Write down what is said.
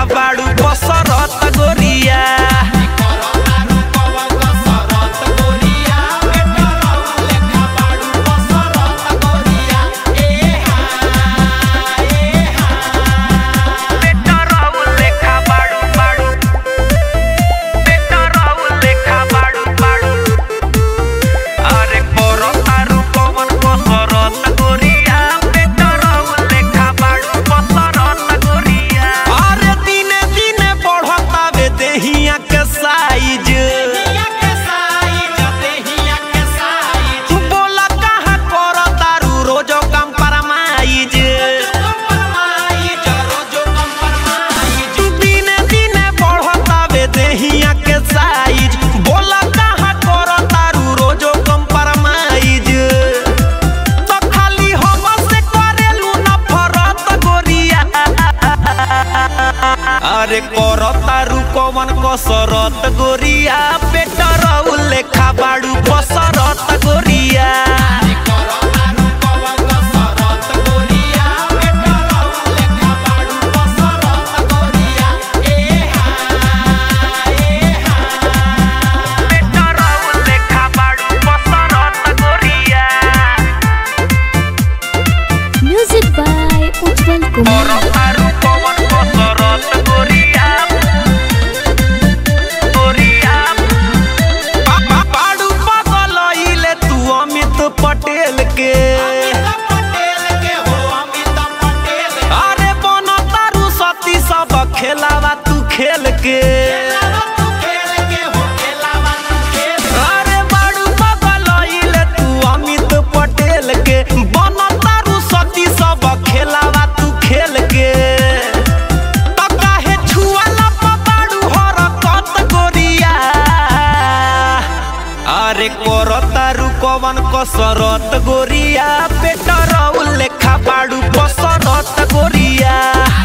बाड़ू बसरत गोरिया पेटरौल लेखा बाड़ू बाड़ू पेटरौल लेखा बाड़ू बाड़ू अरे पोरो तारू पवन बसरत गोरिया पेटरौल लेखा बाड़ू बसरत गोरिया अरे दिने दिने बढ़तावे देहिया के साइज बोला कहाँ कर तारू रोजो कम परमाइज दिने दिने बढ़तावे देहिया के साइज बोला कहाँ कर तारू रोजो कम परमाइज तो खाली हम से करेलू नफरत गोरिया अरे कर तारू कवन कसरत गोरिया पेटरौ लेखा बाड़ू बसरत गोरिया पेटरौ लेखा बाड़ू बसरत गोरिया Music by Ujjwal Kumar. तारू पवन बसरत गोरिया गोरिया बाड़ू पगलइले तू अमित पटेल के अरे बन तारू सती सब खेलावा तू खेल के अरे बाड़ू पगलइले तू अमित पटेल के बन तारू सती सब खेलावा तू खेल के त काहे छुआला पबाड़ू हरकत गोरिया अरे कर तारू कवन कसरत गोरिया पेटरौ लेखा बाड़ू बसरत गोरिया